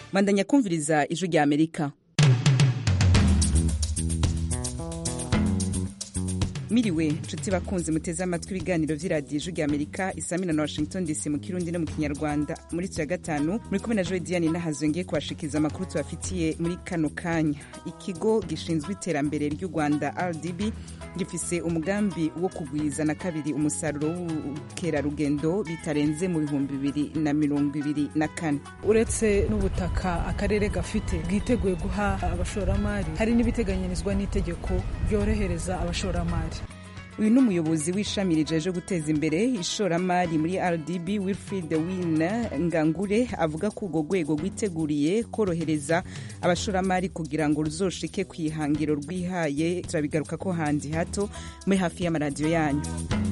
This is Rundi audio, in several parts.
bandanya kumviriza ijwi rya amerika miriwe nshuti bakunze muteze amatwi ibiganiro vy'iradiyo ijwi rya amerika isamina na washington dc mu kirundi no mu kinyarwanda muri tu ya gatanu muri kumwe na joe diane nahazo ngiye kubashikiriza amakuru tubafitiye muri kano kanya ikigo gishinzwe iterambere ry'u rwanda rdb gifise umugambi wo kugwiza na kabiri umusaruro w'ubukerarugendo bitarenze mu bihumbi bibiri na mirongo ibiri na kane uretse n'ubutaka akarere gafite bwiteguye guha abashoramari hari n'ibiteganyirizwa n'itegeko ryorohereza abashoramari uyu ni umuyobozi w'ishami rijeje guteza imbere ishoramari muri rdb wilfrid win ngangure avuga ko urwo rwego rwiteguriye korohereza abashoramari kugira ngo ruzoshike ku ihangiro rwihaye turabigaruka ko handi hato muri hafi y'amaradiyo yanyu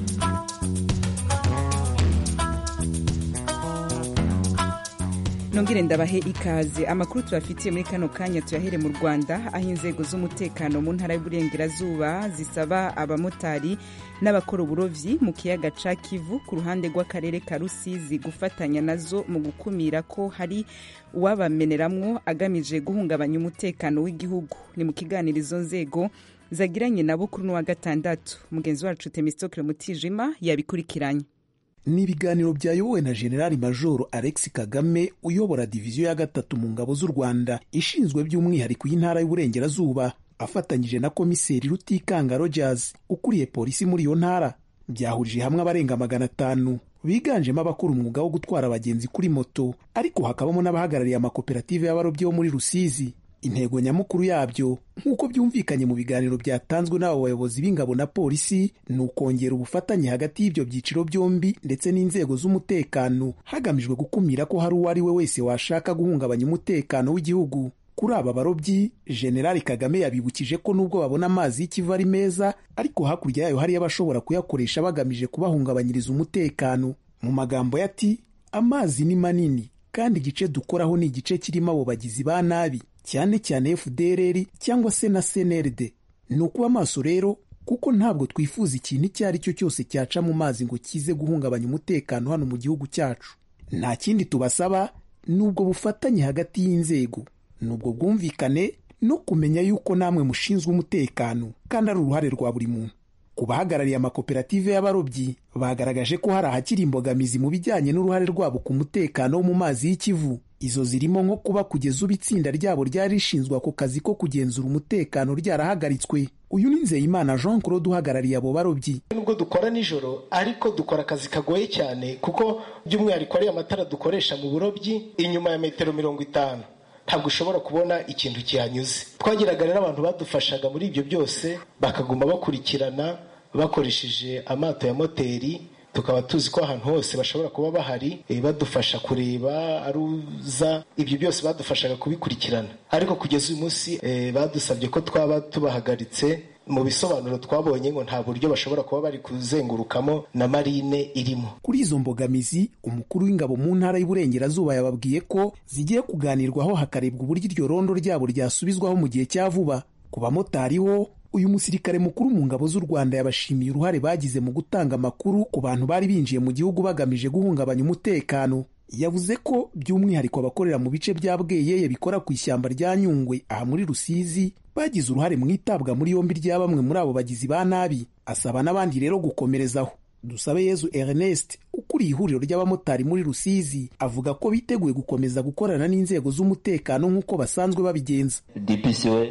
nongere ndabahe ikaze amakuru tubafitiye muri kano kanya tuyahere mu rwanda aho inzego z'umutekano mu ntara y'uburengerazuba zisaba abamotari n'abakora uburovyi mu kiyaga ca kivu ku ruhande rw'akarere ka rusizi gufatanya nazo mu gukumira ko hari uwabameneramwo agamije guhungabanya umutekano w'igihugu ni mu kiganiro izo nzego zagiranye nabo kuri n'uwa gatandatu mugenzi wacu temistokle mutijima yabikurikiranye ni ibiganiro byayobowe na generali majoro alex kagame uyobora diviziyo ya gatatu mu ngabo z'u rwanda ishinzwe by'umwihariko y'intara y'uburengerazuba afatanyije na komiseri rutikanga rogers ukuriye polisi muri iyo ntara byahurije hamwe abarenga magana atanu biganjemo abakora umwuga wo gutwara abagenzi kuri moto ariko hakabamo n'abahagarariye amakoperative y'abarobyi bo muri rusizi intego nyamukuru yabyo nk'uko byumvikanye mu biganiro byatanzwe n'abo bayobozi b'ingabo na polisi ni ukongera ubufatanye hagati y'ibyo byiciro byombi ndetse n'inzego z'umutekano hagamijwe gukumira ko hari uwo ari we wese washaka guhungabanya umutekano w'igihugu kuri aba barobyi generali kagame yabibukije ko nubwo babona amazi y'ikivu ari meza ariko hakurya yayo hariyo abashobora kuyakoresha bagamije kubahungabanyiriza umutekano mu magambo ati amazi ni manini kandi igice dukoraho ni igice kirimo abo bagizi ba nabi cyane cyane FDLR cyangwa se na CNRD. Ni ukuba maso rero kuko ntabwo twifuza ikintu icyo ari cyo cyose cyaca mu mazi ngo kize guhungabanya umutekano hano mu gihugu cyacu. Nta kindi tubasaba ni ubwo bufatanye hagati y'inzego, ni ubwo bwumvikane no kumenya yuko namwe mushinzwe umutekano kandi ari uruhare rwa buri muntu. Ku bahagarariye amakoperative y'abarobyi bagaragaje ko hari ahakiri imbogamizi mu bijyanye n'uruhare rwabo ku mutekano wo mu mazi y'ikivu izo zirimo nko kuba kugeza ubu itsinda ryabo ryari rishinzwe ako kazi ko kugenzura umutekano ryarahagaritswe uyu ni nzeyimana jean claude uhagarariye abo barobyi nubwo dukora nijoro ariko dukora akazi kagoye cyane kuko by'umwihariko ariyo amatara dukoresha mu burobyi inyuma ya metero mirongo itanu ntabwo ushobora kubona ikintu kihanyuze twagiraga rero abantu badufashaga muri ibyo byose bakaguma bakurikirana bakoresheje amato ya moteri tukaba tuzi ko ahantu hose bashobora kuba bahari badufasha kureba aruza ibyo byose badufashaga kubikurikirana ariko kugeza uyu munsi badusabye ko twaba tubahagaritse mu bisobanuro twabonye ngo nta buryo bashobora kuba bari kuzengurukamo na marine irimo kuri izo mbogamizi umukuru w'ingabo mu ntara y'uburengerazuba yababwiye ko zigiye kuganirwaho hakarebwa uburyo iryo rondo ryabo ryasubizwaho mu gihe cya vuba ku bamotari ho uyu musirikare mukuru mu ngabo z'u rwanda yabashimiye uruhare bagize mu gutanga amakuru ku bantu bari binjiye mu gihugu bagamije guhungabanya umutekano yavuze ko by'umwihariko abakorera mu bice bya bweyeye bikora ku ishyamba rya nyungwe aha muri rusizi bagize uruhare mu itabwa muri yombi rya bamwe muri abo bagizi ba nabi asaba n'abandi rero gukomerezaho dusabe yezu ernest ukuriye ihuriro ry'abamotari muri rusizi avuga ko biteguye gukomeza gukorana n'inzego z'umutekano nk'uko basanzwe babigenza dpc we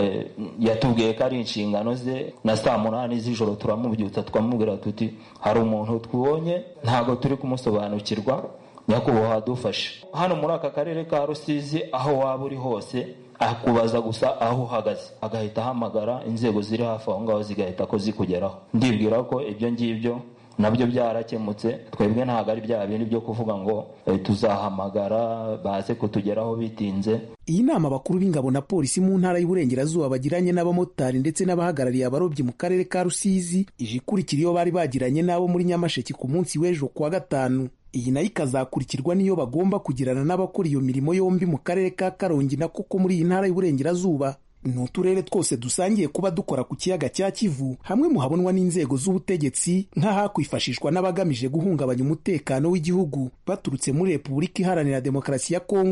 yatubwiye ko ari inshingano ze na saa munani z'ijoro turamubyutsa twamubwira tuti hari umuntu twibonye ntabwo turi kumusobanukirwa nyakubahwa adufashe hano muri aka karere ka rusizi aho waba uri hose akubaza gusa aho uhagaze agahita ahamagara inzego ziri hafi aho ngaho zigahita ko zikugeraho ndibwira ko ibyo ngibyo nabyo byarakemutse twebwe ntabwo ari bya bindi byo kuvuga ngo tuzahamagara baze kutugeraho bitinze iyi nama abakuru b'ingabo na polisi mu ntara y'uburengerazuba bagiranye n'abamotari ndetse n'abahagarariye abarobyi mu karere ka rusizi ije ikurikira iyo bari bagiranye n'abo muri nyamasheke ku munsi w'ejo kuwa gatanu iyi nayo ikazakurikirwa n'iyo bagomba kugirana n'abakora iyo mirimo yombi mu karere ka karongi na koko muri iyi ntara y'uburengerazuba ni uturere twose dusangiye kuba dukora ku kiyaga cya kivu hamwe mu habonwa n'inzego z'ubutegetsi nk'ahakwifashishwa n'abagamije guhungabanya umutekano w'igihugu baturutse muri repubulika iharanira demokarasi ya kongo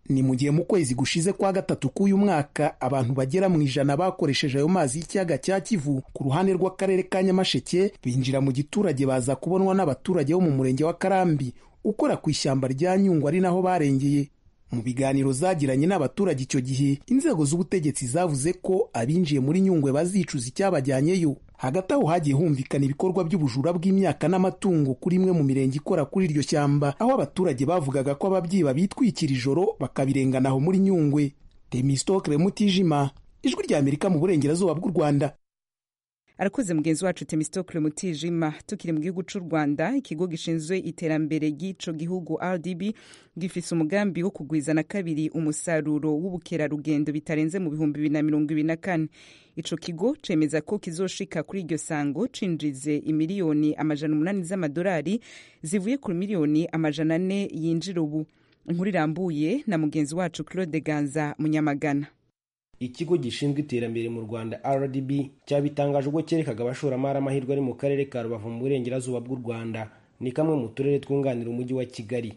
ni mu gihe mu kwezi gushize kwa gatatu k'uyu mwaka abantu bagera mu ijana bakoresheje ayo mazi y'ikiyaga cya kivu ku ruhande rw'akarere ka nyamasheke binjira mu giturage baza kubonwa n'abaturage bo mu murenge wa karambi ukora ku ishyamba rya nyungwe ari naho barengeye mu biganiro zagiranye n'abaturage icyo gihe inzego z'ubutegetsi zavuze ko abinjiye muri nyungwe bazicuza icyabajyanyeyo hagati aho hagiye humvikana ibikorwa by'ubujura bw'imyaka n'amatungo kuri imwe mu mirenge ikora kuri iryo shyamba aho abaturage bavugaga ko ababyiba bitwikira ijoro bakabirengana aho muri nyungwe temistokre mutijima ijwi rya amerika mu burengerazuba bw'u rwanda arakoze mugenzi wacu temistokle mutijima tukiri mu gihugu cy'u rwanda ikigo gishinzwe iterambere ry'ico gihugu rdb gifise umugambi wo kugwiza na kabiri umusaruro w'ubukerarugendo bitarenze mu bihumbi bibiri na mirongo ibiri na kane ico kigo cemeza ko kizoshika kuri iryo sango cinjize imiliyoni amajana umunani z'amadolari zivuye ku miliyoni amajana ane yinjira ubu inkuru irambuye na mugenzi wacu claude ganza munyamagana ikigo gishinzwe iterambere mu rwanda rdb cyabitangaje ubwo cyerekaga abashoramari amahirwe ari mu karere ka rubavu mu burengerazuba bw'u rwanda ni kamwe mu turere twunganira umujyi wa kigali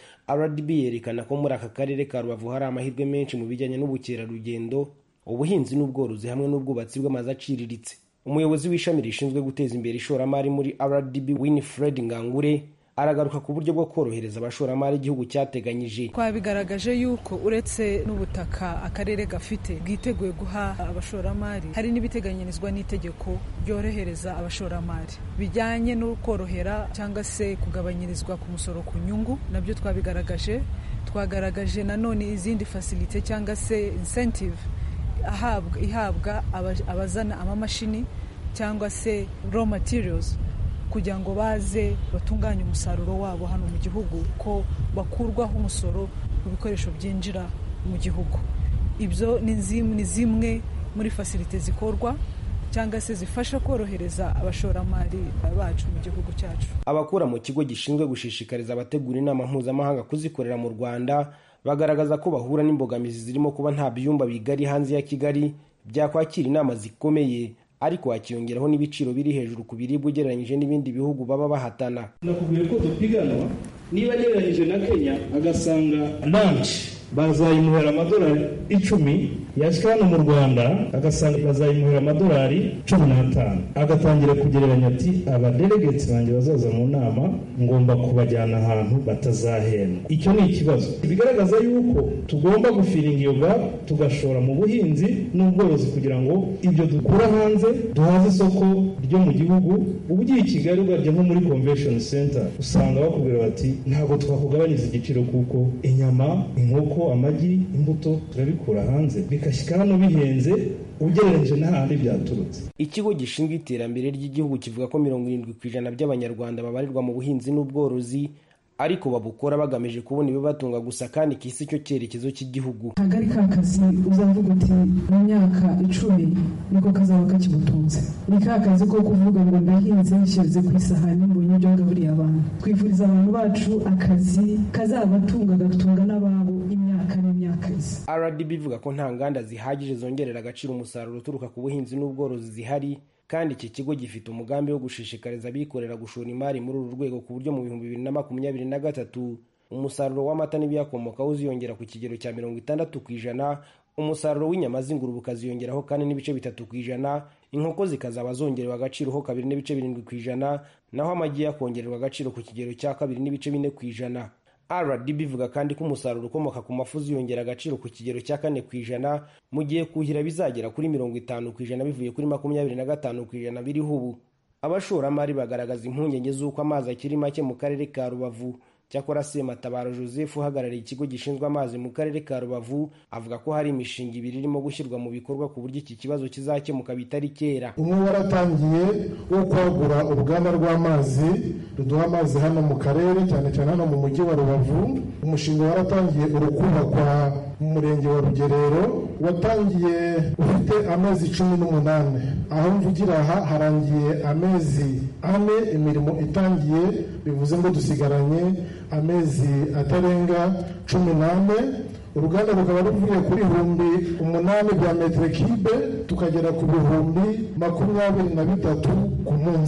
rdb yerekana ko muri aka karere ka rubavu hari amahirwe menshi mu bijyanye n'ubukerarugendo ubuhinzi n'ubworozi hamwe n'ubwubatsi bw'amazu aciriritse umuyobozi w'ishami rishinzwe guteza imbere ishoramari muri rdb winifred ngangure aragaruka ku buryo bwo korohereza abashoramari igihugu cyateganyije twabigaragaje yuko uretse n'ubutaka akarere gafite bwiteguye guha abashoramari hari n'ibiteganyirizwa n'itegeko ryorohereza abashoramari bijyanye no korohera cyangwa se kugabanyirizwa ku musoro ku nyungu nabyo twabigaragaje twagaragaje nanone izindi fasilite cyangwa se incentive ahabwa ihabwa abazana amamashini cyangwa se raw materials kugira ngo baze batunganye umusaruro wabo hano mu gihugu ko bakurwaho umusoro ku bikoresho byinjira mu gihugu ibyo ni zimwe muri fasilite zikorwa cyangwa se zifasha korohereza abashoramari bacu mu gihugu cyacu abakora mu kigo gishinzwe gushishikariza abategura inama mpuzamahanga kuzikorera mu rwanda bagaragaza ko bahura n'imbogamizi zirimo kuba nta byumba bigari hanze ya kigali byakwakira inama zikomeye ariko hakiyongeraho n'ibiciro biri hejuru ku biribwa ugereranyije n'ibindi bihugu baba bahatana nakubwiye ko dupiganwa niba agereranyije na kenya agasanga lanshi bazayimuhera amadolari icumi yashyika hano mu rwanda agasanga bazayimuhera amadolari cumi n'atanu agatangira kugereranya ati abadelegeti banjye bazaza mu nama ngomba kubajyana ahantu batazahendwa icyo ni ikibazo bigaragaza yuko tugomba gufiringa iyo gapu tugashora mu buhinzi n'ubworozi kugira ngo ibyo dukura hanze duhaze isoko ryo mu gihugu uba ugiye i kigali ugarya nko muri convention center usanga bakubwira bati ntabwo twakugabanyiriza igiciro kuko inyama inkoko amagi imbuto turabikura hanze bigashyika hano bihenze ugereranyije n'ahandi byaturutse ikigo gishinzwe iterambere ry'igihugu kivuga ko mirongo irindwi ku ijana by'abanyarwanda babarirwa mu buhinzi n'ubworozi ariko babukora bagamije kubona ibibatunga gusa kandi kisi cyo cyerekezo cy'igihugu ntabwo ari ka kazi uzavuga uti mu myaka icumi niko kazaba kakimutunze ni ka kazi ko kuvuga ngo ndahinze nshyize ku isahani mbonye ibyo ngaburiye abantu twifuriza abantu bacu akazi kazabatunga gatunga n'ababo imyaka n'imyaka isa rdb ivuga ko nta nganda zihagije zongerera agaciro umusaruro uturuka ku buhinzi n'ubworozi zihari kandi iki kigo gifite umugambi wo gushishikariza abikorera gushora imari muri uru rwego ku buryo mu bihumbi bibiri na makumyabiri na gatatu umusaruro w'amata n'ibiyakomokaho uziyongera ku kigero cya mirongo itandatu ku ijana umusaruro w'inyama z'ingurube ukaziyongeraho kane n'ibice bitatu ku ijana inkoko zikazaba zongerewe agaciro ho kabiri n'ibice birindwi ku ijana naho amagi yakongererwa agaciro ku kigero cya kabiri n'ibice bine ku ijana rdb ivuga kandi ko umusaruro ukomoka ku mafu uziyongera agaciro ku kigero cya kane ku ijana mu gihe kuhira bizagera kuri mirongo itanu ku ijana bivuye kuri makumyabiri na gatanu ku ijana biriho ubu abashoramari bagaragaza impungenge z'uko amazi akiri make mu karere ka rubavu cyakora sematabaro joseph uhagarariye ikigo gishinzwe amazi mu karere ka rubavu avuga ko hari imishinga ibiri irimo gushyirwa mu bikorwa ku buryo iki kibazo kizakemuka bitari kera umwe waratangiye wo kwagura uruganda rw'amazi ruduha amazi hano mu karere cyane cyane hano mu mujyi wa rubavu umushinga waratangiye uri kubakwa mu murenge wa rugerero watangiye ufite amezi cumi n'umunani aho mvugira aha harangiye amezi ane imirimo itangiye bivuze ngo dusigaranye amezi atarenga cumi n'ane uruganda rukaba ruvuye kuri ibihumbi umunani bya metero kibe tukagera ku bihumbi makumyabiri na bitatu ku munsi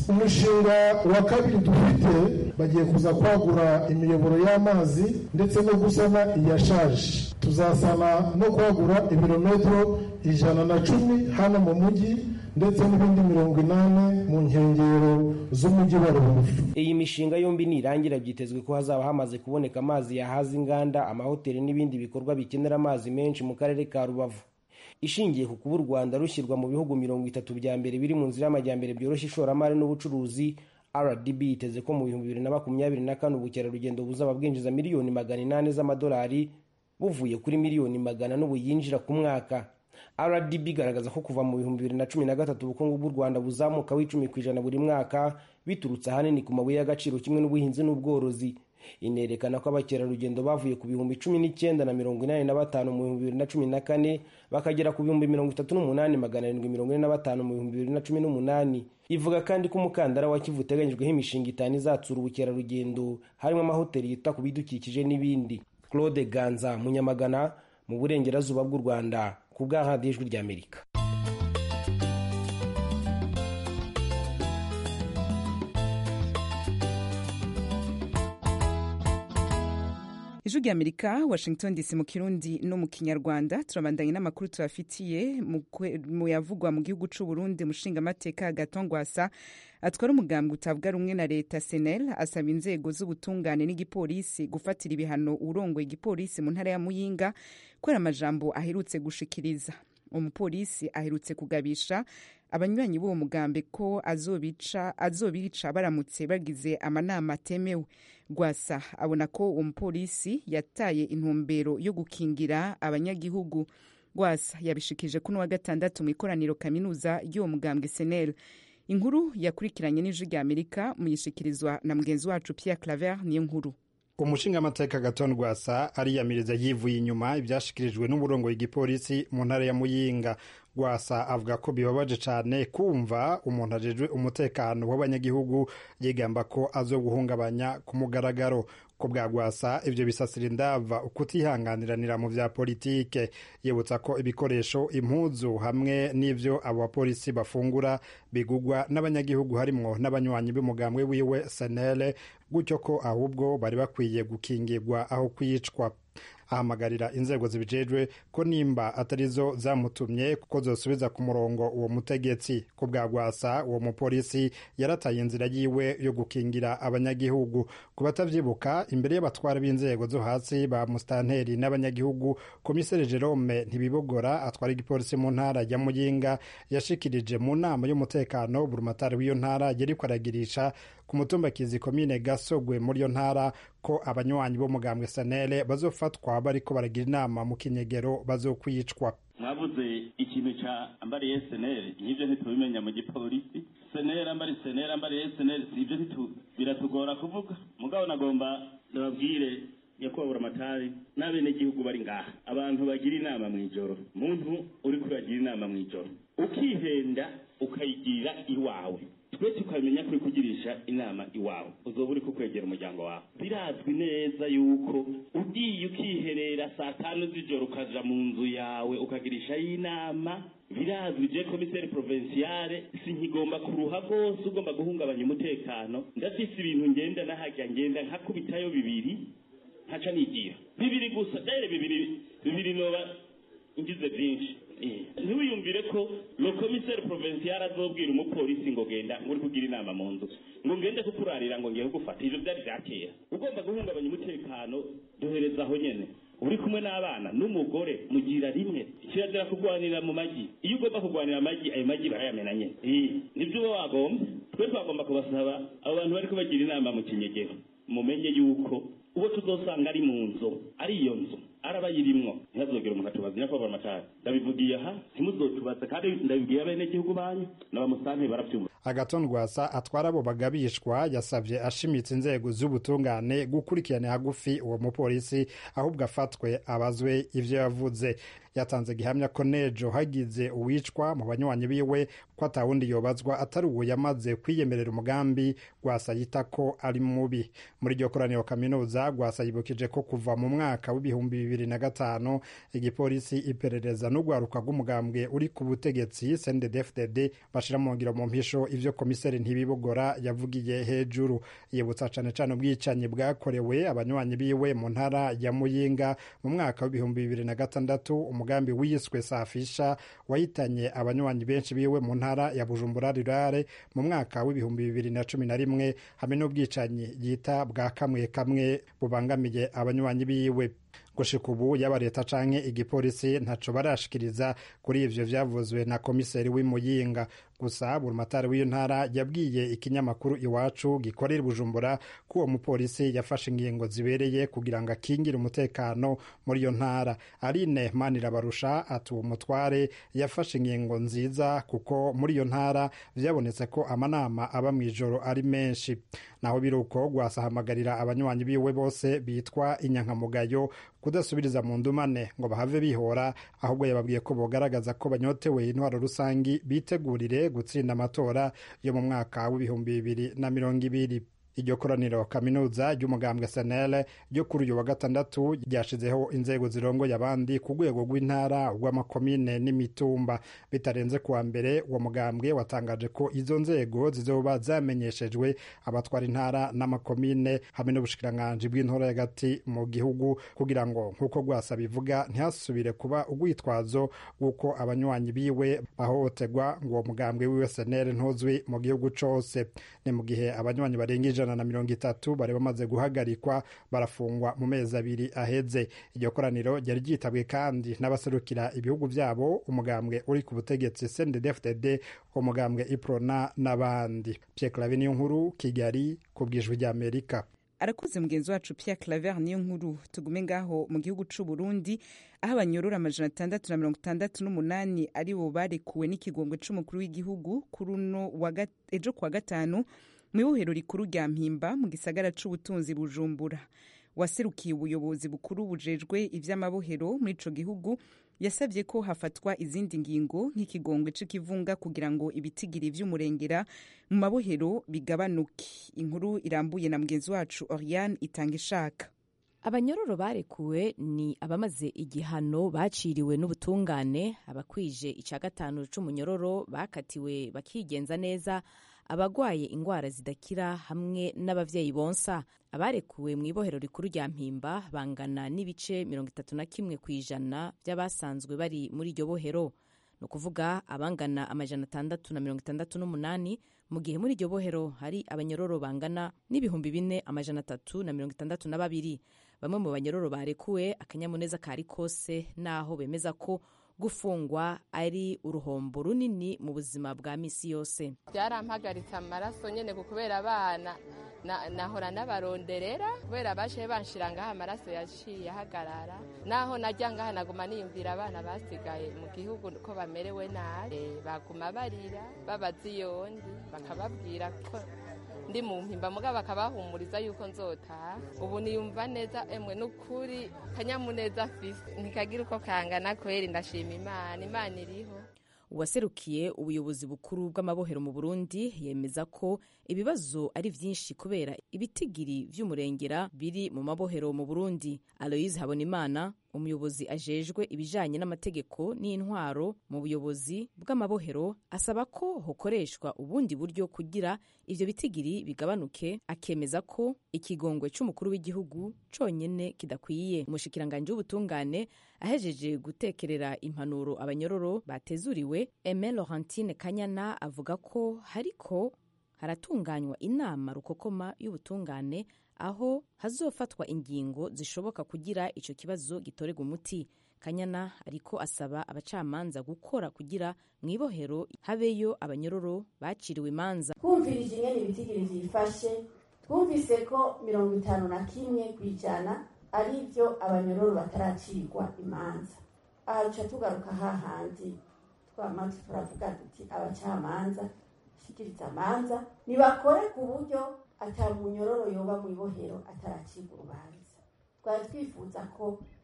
umushinga wa kabiri dufite bagiye kuza kwagura imiyoboro y'amazi ndetse no gusana iyashaje tuzasana no kwagura ibirometero ijana na cumi hano mu mujyi ndetse n'ibindi mirongo inani mu nkengero z'umujyi wa rubavu iyi mishinga yombi nirangira byitezwe ko hazaba hamaze kuboneka amazi yahaza inganda amahoteli n'ibindi bikorwa bikenera amazi menshi mu karere ka rubavu ishingiye ku kuba u rwanda rushyirwa mu bihugu mirongo itatu bya mbere biri mu nzira y'amajyambere byoroshya ishoramari n'ubucuruzi rdb yiteze ko mu bihumbi bibiri na makumyabiri na kane ubukerarugendo buzaba bwinjiza miliyoni magana inani z'amadolari buvuye kuri miliyoni magana n'ubu yinjira ku mwaka rdb igaragaza ko kuva mu bihumbi bibiri na cumi na gatatu ubukungu bw'u rwanda buzamuka w'icumi ku ijana buri mwaka biturutse ahanini ku mabuye y'agaciro kimwe n'ubuhinzi n'ubworozi inerekana ko abakerarugendo bavuye ku bihumbi cumi n'icyenda na mirongo inani na batanu mu bihumbi bibiri na cumi na kane bakagera ku bihumbi mirongo itatu n'umunani magana arindwi mirongo ine na batanu mu bihumbi bibiri na cumi n'umunani ivuga kandi ko umukandara wa kivu uteganyijweho imishinga itanu izatsura ubukerarugendo harimo amahoteli yita ku bidukikije n'ibindi claude ganza munyamagana mu burengerazuba bw'u rwanda ku bw'ahandi ijwi ry'amerika ijwi ry'amerika washington dc mu kirundi no mu kinyarwanda turabandanye n'amakuru tubafitiye mu yavugwa mu gihugu c'u burundi umushingamateka gatongwasa atwara umugambi utavuga rumwe na leta senel asaba inzego z'ubutungane n'igipolisi gufatira ibihano urongoye igipolisi mu ntara ya muyinga kubera amajambo aherutse gushikiriza umupolisi aherutse kugabisha abanywanyi b'uwo mugambi ko azobica azobica baramutse bagize amanama atemewe rwasa abona ko uwo mupolisi yataye intumbero yo gukingira abanyagihugu rwasa yabishikije kuno wa gatandatu mu ikoraniro kaminuza y'uwo mugambwe senel inkuru yakurikiranye n'ijwi rya amerika muyishikirizwa na mugenzi wacu pierre claver niyo nkuru umushingamateka gaton rwasa ariyamiriza yivuye inyuma ibyashikirijwe n'uburongo igipolisi mu ntara ya muyinga rwasa avuga ko bibabaje cyane kumva umuntu ajejwe umutekano w'abanyagihugu yigamba ko azo guhungabanya ku mugaragaro ko bwa rwasa ibyo bisasira indava ukutihanganiranira mu bya politike yibutsa ko ibikoresho impuzu hamwe n'ibyo abo bapolisi bafungura bigugwa n'abanyagihugu harimwo n'abanywanyi b'umugambwe wiwe senele gutyo ko ahubwo bari bakwiye gukingirwa aho kwicwa ahamagarira inzego zibijejwe ko nimba atarizo zamutumye kuko zosubiza ku murongo uwo mutegetsi ko bwa rwasa uwo mupolisi yarataye inzira yiwe yo gukingira abanyagihugu ku batavyibuka imbere y'abatwara b'inzego zo hasi ba mustanteri n'abanyagihugu komiseri jerome ntibibogora atwara igipolisi mu ntara ya muyinga yashikirije mu nama y'umutekano burumatari w'iyo ntara yariko aragirisha ku mutumba kizi komine gasogwe muri iyo ntara ko abanywanyi b'umugambwe sanele bazofatwa bariko baragira inama mu kinyegero bazokwicwa mwavuze ikintu ca ambariye senere nk'ivyo ntitubimenya mu gipolisi senere ambari senere ambariye senere sivyo biratugora kuvuga mugabo nagomba ndababwire nyakubahwa amatari n'abenegihugu bari ngaha abantu bagira inama mw'ijoro muntu uriko uragira inama mw'ijoro ukihenda ukayigira iwawe twe tukamenya ko uri kugirisha inama iwawe uzoba uri kukwegera umuryango wawe birazwi neza yuko ugiye ukiherera saa tanu z'ijoro ukaja mu nzu yawe ukagirishayo inama birazwi je komiseri provinciale sinkigomba kuruha rwose ugomba guhungabanya umutekano ndafise ibintu ngenda nahajya ngenda nkakubitayo bibiri nkaca nigira bibiri gusa dere bibiri bibiri noba ngize byinshi ntiwiyumvire ko lo komiseri provincial azobwira umupolisi ngo genda ngo uri kugira inama mu nzu ngo ngende kukurarira ngo ngiye kugufata ivyo byari vya kera ugomba guhungabanya umutekano duhereza aho nyene uri kumwe n'abana n'umugore mugira rimwe kirazira kurwanira mu magi iyo ugomba kurwanira amagi ayo magi barayamena nyene nivyo uba wagomba twe twagomba kubasaba abo bantu bariko bagira inama mu kinyegero mumenye yuko uwo tuzosanga ari mu nzu ari iyo nzu arabayirimwo ntihazogera umuntu atubaza nyakubahwa amatara ndabivugiye aha ntimuzotubaze kandi ndabibwiye abenegihugu banyu n'abamusante baravyumva agaton rwasa atwara abo bagabishwa yasabye ashimitse inzego z'ubutungane gukurikirana hagufi uwo mupolisi ahubwo afatwe abazwe ivyo yavuze yatanze gihamya ko nejo hagize uwicwa mu banywanyi biwe ko atawundi yobazwa atari uwo yamaze kwiyemerera umugambi gwasa yita ko ari mubi muri iryo koraniro kaminuza gwasa yibukije ko kuva mu mwaka w'ibihumbi bibiri na gatanu igipolisi iperereza n'urwaruka rw'umugambwe uri ku butegetsi cndd bashira mu ngiro mu mpisho ivyo komiseri ntibibogora yavugiye hejuru yibutsa cane cane ubwicanyi bwakorewe abanywanyi biwe mu ntara ya muyinga mu mwaka w'ibihumbi bibiri na gatandatu umugambi wiswe safisha wahitanye abanywanyi benshi biwe mu ntara ya bujumbura rirare mu mwaka w'ibihumbi bibiri na cumi na rimwe hamwe n'ubwicanyi yita bwa kamwe kamwe bubangamiye abanywanyi biwe gushika ubu yaba leta canke igipolisi ntaco barashikiriza kuri ivyo vyavuzwe na komiseri w'imuyinga gusa burumatari w'iyo ntara yabwiye ikinyamakuru iwacu gikorera bujumbura ko uwo mupolisi yafashe ingingo zibereye kugira ngo akingire umutekano muri iyo ntara arine manirabarusha ati uwo mutware yafashe ingingo nziza kuko muri iyo ntara vyabonetse ko amanama aba mw'ijoro ari menshi naho biruko gwasahamagarira abanywanyi biwe bose bitwa inyankamugayo kudasubiriza mu ndumane ngo bahave bihora ahubwo yababwiye ko bogaragaza ko banyotewe intwaro rusangi bitegurire gutsinda amatora yo mu mwaka w'ibihumbi bibiri na mirongo ibiri iryo koraniro kaminuza ry'umugambwe senele ryo kuri uyu wa gatandatu ryashizeho inzego zirongoye abandi ku rwego rw'intara rw'amakomine n'imitumba bitarenze kuwa mbere uwo mugambwe watangaje ko izo nzego zizoba zamenyeshejwe abatwara intara n'amakomine hamwe n'ubushikiranganji bw'intora hagati mu gihugu kugira ngo nk'uko rwasa bivuga ntihasubire kuba urwitwazo rw'uko abanywanyi biwe bahohoterwa ngo uwo mugambwe wiwe senele ntuzwi mu gihugu cose ni mu gihe abanywanyi barenga ijana na mirongo itatu bari bamaze guhagarikwa barafungwa mu mezi abiri aheze iryo koraniro ryari ryitabwe kandi n'abaserukira ibihugu byabo umugambwe uri ku butegetsi cndd umugambwe iprona n'abandi pierre clave niyo nkuru kigali ku bwijwi ry'amerika arakoze mugenzi wacu Pierre Claver niyo nkuru tugume ngaho mu gihugu c'u Burundi aho abanyorora amajana atandatu na mirongo itandatu n'umunani ari bo barekuwe n'ikigongwe c'umukuru w'igihugu kuri uno ejo kuwa gatanu mu ibohero rikuru rya mpimba mu gisagara c'ubutunzi bujumbura waserukiye ubuyobozi bukuru bujejwe ivy'amabohero muri ico gihugu yasabye ko hafatwa izindi ngingo nk'ikigongwe c'ikivunga kugira ngo ibitigiri vy'umurengera mu mabohero bigabanuke inkuru irambuye na mugenzi wacu Oriane itanga ishaka abanyororo barekuwe ni abamaze igihano baciriwe n'ubutungane abakwije ica gatanu c'umunyororo bakatiwe bakigenza neza abagwaye ingwara zidakira hamwe n'abavyeyi bonsa abarekuwe mu ibohero rikuru rya mpimba bangana n'ibice mirongo itatu na kimwe ku ijana by'abasanzwe bari muri iryo bohero ni ukuvuga abangana amajana atandatu na mirongo itandatu n'umunani mu gihe muri iryo bohero hari abanyororo bangana n'ibihumbi bine amajana atatu na mirongo itandatu na babiri bamwe mu banyororo barekuwe akanyamuneza kari kose naho bemeza ko gufungwa ari uruhombo runini mu buzima bwa misi yose byarampagaritse amaraso nyine kubera abana nahora n'abaronderera kubera bashe banshira ngaha amaraso yaciye ahagarara naho najya ngaha naguma niyumvira abana basigaye mu gihugu ko bamerewe nabi baguma barira babaza iyondi bakababwira ko ndi mu mpimba mugabo bakabahumuriza yuko nzotaha ubu niyumva neza emwe n'ukuri kanyamuneza afise ntikagira uko kangana kweri ndashima imana imana iriho uwaserukiye ubuyobozi bukuru bw'amabohero mu burundi yemeza ko ibibazo ari vyinshi kubera ibitigiri vy'umurengera biri mu mabohero mu burundi aloise habonimana umuyobozi ajejwe ibijanye n'amategeko n'intwaro mu buyobozi bw'amabohero asaba ko hokoreshwa ubundi buryo kugira ivyo bitigiri bigabanuke akemeza ko ikigongwe c'umukuru w'igihugu conyene kidakwiye umushikiranganji w'ubutungane ahejeje gutekerera impanuro abanyororo batezuriwe Aime Laurentine Kanyana avuga ko hariko haratunganywa inama rukokoma y'ubutungane aho hazofatwa ingingo zishoboka kugira ico kibazo gitorerwa umuti kanyana ariko asaba abacamanza gukora kugira mu ibohero habeyo abanyororo baciriwe imanza twumvirije ingene ibitigiri vyifashe twumvise ko mirongo itanu na kimwe ku ijana ari byo abanyororo bataracirwa imanza aha duca tugaruka hahandi twama turavuga duti abacamanza shikiriza amanza nibakore ku buryo ata munyororo yoba mu ibohero ataracirwa urubanza twari twifuza ko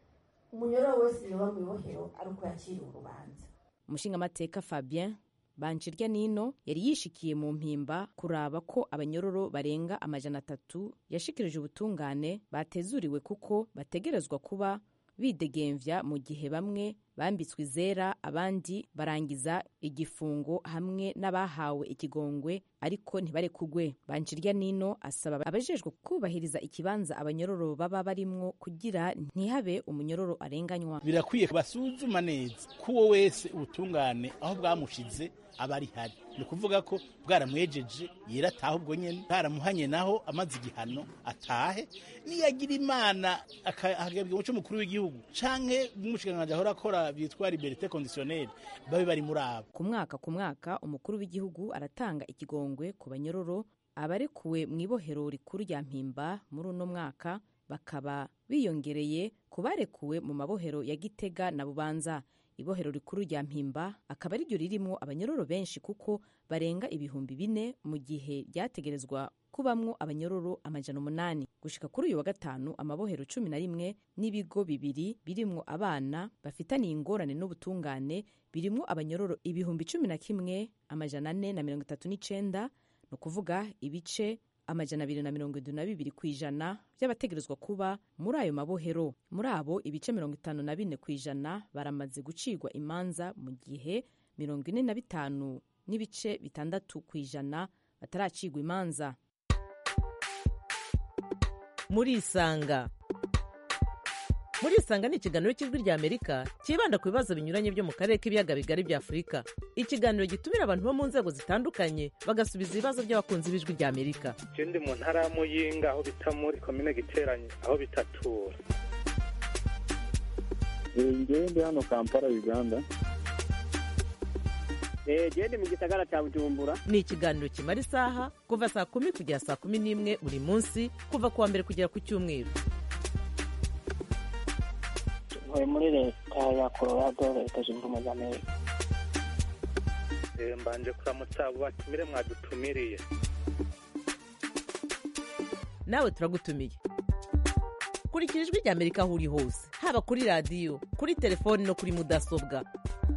umunyororo wese yoba mu ibohero ari uko yaciriwe urubanza umushingamateka fabien banjirya nino yari yishikiye mu mpimba kuraba ko abanyororo barenga amajana atatu yashikirije ubutungane batezuriwe kuko bategerezwa kuba bidegemvya mu gihe bamwe bambitswe izera abandi barangiza igifungo hamwe n'abahawe ikigongwe ariko ntibarekugwe banjirya nino asaba abajejwe kubahiriza ikibanza abanyororo baba barimwo kugira ntihabe umunyororo arenganywa birakwiye basuzuma neza ko uwo wese ubutungane aho bwamushize aba ari hari ni ukuvuga ko bwaramwejeje yera atahe ubwo nyine bwaramuhanye naho amaze igihano atahe niyagira imana akahabwa umuco mukuru w'igihugu canke n'umushikiranganji ahora akora byitwa liberite conditionnelle babe bari muri abo ku mwaka ku mwaka umukuru w'igihugu aratanga ikigongwe ku banyororo abarekuwe mu ibohero rikuru rya mpimba muri uno mwaka bakaba biyongereye ku barekuwe mu mabohero ya gitega na bubanza ibohero rikuru rya mpimba akaba ariryo ririmo abanyororo benshi kuko barenga ibihumbi bine mu gihe ryategerezwa kubamwo abanyororo amajana umunani gushika kuri uyu wa gatanu amabohero cumi na rimwe n'ibigo bibiri birimwo abana bafitaniye ingorane n'ubutungane birimwo abanyororo ibihumbi cumi na kimwe amajana ane na mirongo itatu n'icenda ni ukuvuga ibice amajana abiri na mirongo indwi na bibiri ku ijana by'abategerezwa kuba muri ayo mabohero muri abo ibice mirongo itanu na bine ku ijana baramaze gucirwa imanza mu gihe mirongo ine na bitanu n'ibice bitandatu ku ijana bataracirwa imanza murisanga murisanga ni ikiganiro cy'ijwi rya amerika cyibanda ku bibazo binyuranye byo mu karere k'ibiyaga bigari bya afurika ikiganiro gitumira abantu bo mu nzego zitandukanye bagasubiza ibibazo by'abakunzi b'ijwi rya amerika ndi mu ntara ya muyinga aho bita muri komine giteranye aho bitatura ngewe ndi hano kampala uganda gende mu gisagara cya bujumbura ni ikiganiro kimara isaha kuva saa kumi kugera saa kumi n'imwe buri munsi kuva ku wa mbere kugera ku cyumweru ntuye muri leta ya colorado leta zunze ubumwe za amerika mbanje kuramutsa abo batumire mwadutumiriye nawe turagutumiye kurikira ijwi rya amerika aho uri hose haba kuri radiyo kuri telefoni no kuri mudasobwa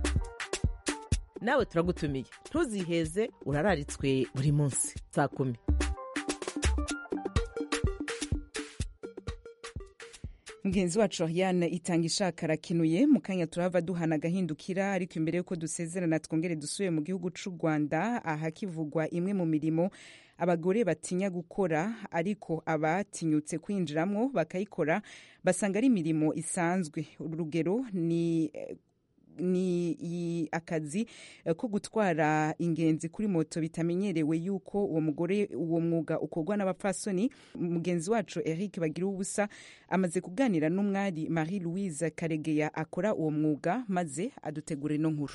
nawe turagutumiye ntuziheze urararitswe buri munsi saa kumi mugenzi wacu Ariane itanga ishaka arakinuye mu kanya turahava duhana agahindukira ariko imbere y'uko dusezerana twongere dusuye mu gihugu cy'u rwanda ahakivugwa imwe mu mirimo abagore batinya gukora ariko abatinyutse kwinjiramo bakayikora basanga ari imirimo isanzwe urugero ni ni akazi ko gutwara ingenzi kuri moto bitamenyerewe yuko uwo mugore uwo mwuga ukorwa n'abapfasoni mugenzi wacu eric bagira ubusa amaze kuganira n'umwari marie louise karegeya akora uwo mwuga maze adutegura ino nkuru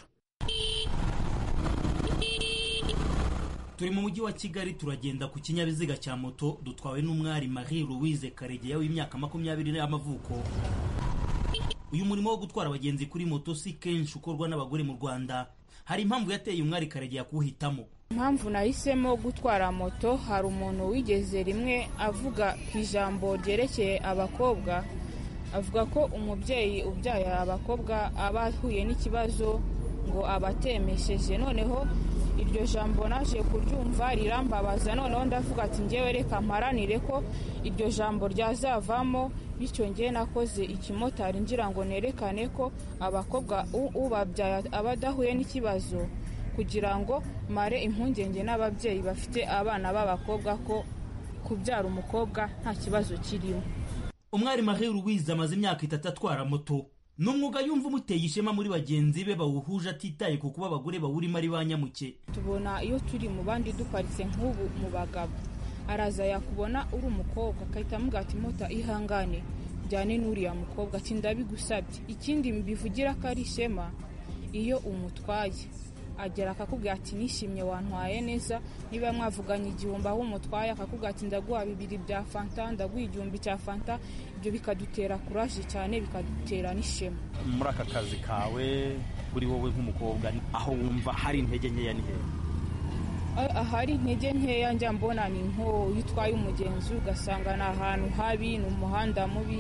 turi mu mujyi wa kigali turagenda ku kinyabiziga cya moto dutwawe n'umwari marie louise karegeya w'imyaka makumyabiri y'amavuko uyu murimo wo gutwara abagenzi kuri moto si kenshi ukorwa n'abagore mu rwanda hari impamvu yateye umwari karegeya kuwuhitamo impamvu nahisemo gutwara moto hari umuntu wigeze rimwe avuga ku ijambo ryerekeye abakobwa avuga ko umubyeyi ubyaye abakobwa aba ahuye n'ikibazo ngo abatemesheje noneho iryo jambo naje kuryumva rirambabaza noneho ndavuga ati ngewe reka mparanire ko iryo jambo ryazavamo bityo ngewe nakoze ikimotari ngira ngo nerekane ko abakobwa ubabyaye aba adahuye n'ikibazo kugira ngo mare impungenge n'ababyeyi bafite abana b'abakobwa ko kubyara umukobwa nta kibazo kirimo umwari marie louise amaze imyaka itatu atwara moto ni umwuga yumva umuteye ishema muri bagenzi be bawuhuje atitaye ku kuba abagore bawurimo ari ba nyamuke tubona iyo turi mu bandi duparitse nk'ubu mu bagabo araza yakubona uri umukobwa agahita amuga ati mota ihangane njyane n'uriya mukobwa ati ndabigusabye ikindi mbivugira ko ari ishema iyo umutwaye agera akakubwira ati nishimye wantwaye neza niba mwavuganye igihumbi aho umutwaye akakubwira ati ndaguha bibiri bya fanta ndaguha igihumbi cya fanta ibyo bikadutera kuraje cyane bikadutera n'ishema muri aka kazi kawe kuri wowe nk'umukobwa aho wumva hari intege nkeya ni hehe ahari intege nkeya njya mbona ni nko iyo utwaye umugenzi ugasanga ni ahantu habi ni umuhanda mubi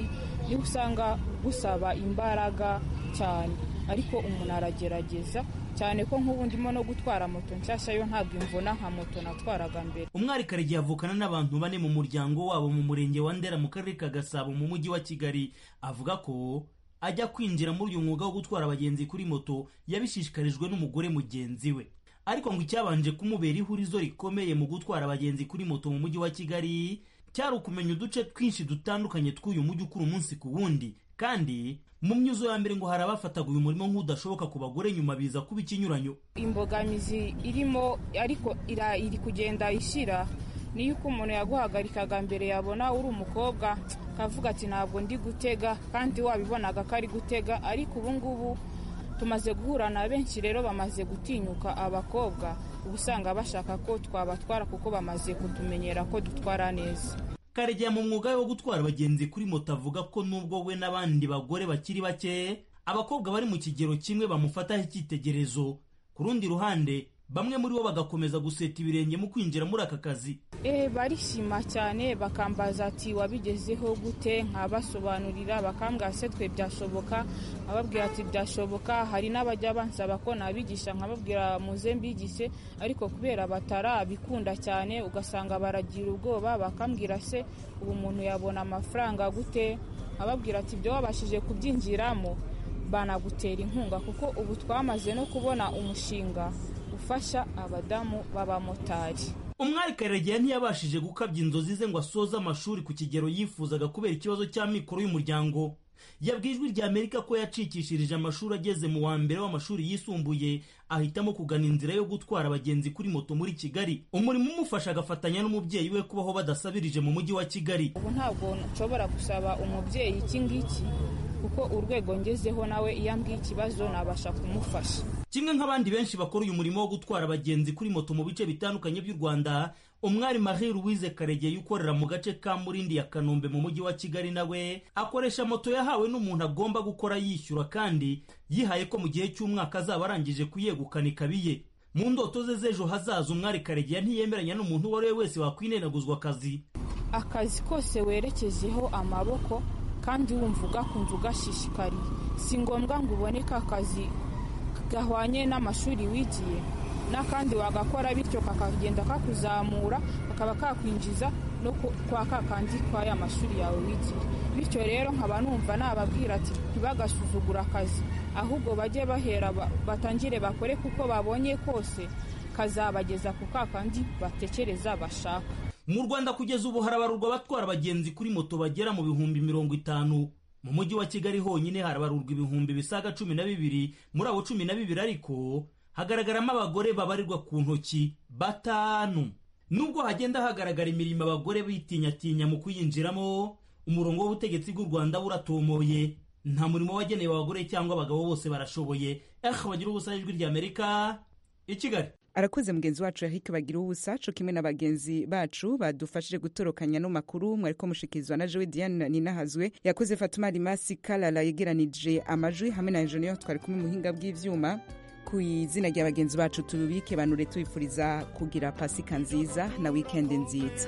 niho usanga gusaba imbaraga cyane ariko umuntu aragerageza cyane ko nk'ubu ndimo no gutwara moto nshyashya yo ntabwo imvuna nka moto natwaraga mbere umwari karegeya avukana n'abantu bane mu muryango wabo mu murenge wa ndera mu karere ka gasabo mu mujyi wa kigali avuga ko ajya kwinjira muri uyu mwuga wo gutwara abagenzi kuri moto yabishishikarijwe n'umugore mugenzi we ariko ngo icyabanje kumubera ihurizo rikomeye mu gutwara abagenzi kuri moto mu mujyi wa kigali cyari ukumenya uduce twinshi dutandukanye tw'uyu mujyi ukura umunsi ku wundi kandi mu myuzo ya mbere ngo hari abafataga uyu murimo nk'udashoboka ku bagore nyuma biza kuba ikinyuranyo imbogamizi irimo ariko ira- iri kugenda ishyira niyo uko umuntu yaguhagarikaga mbere yabona uri umukobwa akavuga ati ntabwo ndi gutega kandi wabibonaga ko ari gutega ariko ubu ngubu tumaze guhura na benshi rero bamaze gutinyuka abakobwa uba usanga bashaka ko twabatwara kuko bamaze kutumenyera ko dutwara neza karegeya mu mwuga we wo gutwara abagenzi kuri moto avuga ko nubwo we n'abandi bagore bakiri bake abakobwa bari mu kigero kimwe bamufataho icyitegererezo ku rundi ruhande bamwe muri bo bagakomeza guseta ibirenge mu kwinjira muri aka kazi Eh, barishima cyane bakambaza ati wabigezeho gute nkabasobanurira bakambwira se twe byashoboka nkababwira ati byashoboka hari n'abajya bansaba ko nabigisha nkababwira muze mbigishe ariko kubera batarabikunda cyane ugasanga baragira ubwoba bakambwira se ubu umuntu yabona amafaranga gute nkababwira ati ibyo wabashije kubyinjiramo banagutera inkunga kuko ubu twamaze no kubona umushinga ufasha abadamu b'abamotari umwari karegeya ntiyabashije gukabya inzozi ze ngo asoze amashuri ku kigero yifuzaga kubera ikibazo cy'amikoro y'umuryango yabwiye ijwi rya amerika ko yacikishirije amashuri ageze mu wa mbere w'amashuri yisumbuye ahitamo kugana inzira yo gutwara abagenzi kuri moto muri kigali umurimo umufasha agafatanya n'umubyeyi we kubaho badasabirije mu mujyi wa kigali ubu ntabwo nshobora gusaba umubyeyi iki ngiki kuko urwego ngezeho nawe iyo ambwiye ikibazo nabasha kumufasha kimwe nk'abandi benshi bakora uyu murimo wo gutwara abagenzi kuri moto mu bice bitandukanye by'u rwanda umwari marie louise karegeye ukorera mu gace ka murindi ya kanombe mu mujyi wa kigali nawe akoresha moto yahawe n'umuntu agomba gukora yishyura kandi yihaye ko mu gihe cy'umwaka azaba arangije kuyegukana ikabiye mu ndoto ze z'ejo hazaza umwari karegeya ntiyemeranya n'umuntu uwo ari we wese wakwinenaguzwa akazi akazi kose werekejeho amaboko kandi wumva ugakunze ugashishikariye si ngombwa ngo uboneke akazi gahwanye n'amashuri wigiye n'akandi wagakora bityo kakagenda kakuzamura kakaba kakwinjiza no ku- kwa kakandi kwa ya mashuri yawe wigiye bityo rero nkaba numva nababwira ati ntibagasuzugure akazi ahubwo bajye bahera ba- batangire bakore kuko babonye kose kazabageza ku kakandi batekereza bashaka mu rwanda kugeza ubu harabarurwa abatwara abagenzi kuri moto bagera mu bihumbi mirongo itanu mu mujyi wa kigali honyine harabarurwa ibihumbi bisaga cumi na bibiri muri abo cumi na bibiri ariko hagaragaramo abagore babarirwa ku ntoki batanu nubwo hagenda hagaragara imirimo abagore bitinyatinya mu kuyinjiramo umurongo w'ubutegetsi bw'u rwanda buratomoye nta murimo wagenewe abagore cyangwa abagabo bose barashoboye eh bagira ubusa ijwi ry'amerika i kigali arakoze mugenzi wacu Eric bagira ubusa co kimwe na bagenzi bacu badufashije gutorokanya no makuru mwariko mushikirizwa na Joe Diane Ninahazwe yakoze Fatuma Rimasi Kalala yegeranije amajwi hamwe na engineer twari kumwe mu buhinga bw'ivyuma ku izina rya bagenzi bacu tubibike banure tubifuriza kugira pasika nziza na weekend nziza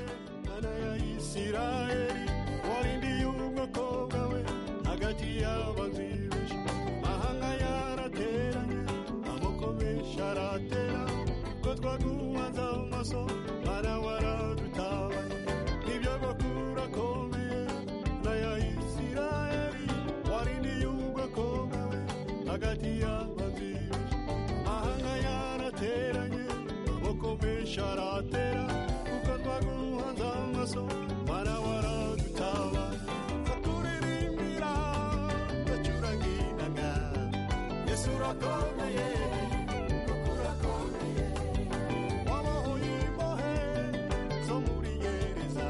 isirayeli warindiye umukobwa we hagati y'abazibeje mahanga yarateranye amoko menshi aratera ko twaguhanze amaso mana waradutabanye nibyo bakura akomeye n'aya isirayeli warindiye umukobwa we hagati y'abazibeje mahanga yarateranye amoko menshi aratera kuko twaguhanze amaso mana waradutabanye akuririmbira ndacuranginaga yesu urakomeye kuko urakomeye wabohoye imbohe zo muri gereza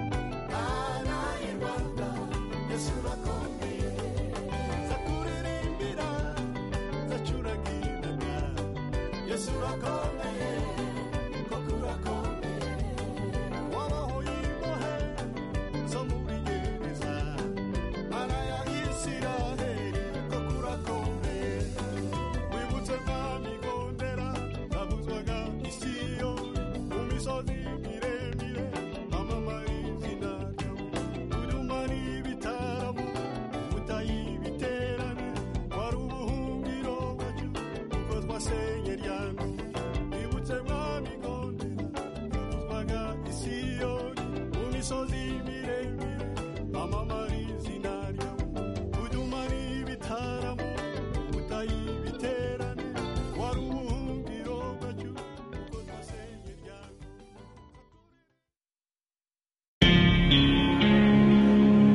mana y'u rwanda yesu urakomeye zakuririmbira zacuranginaga yesu urakomeye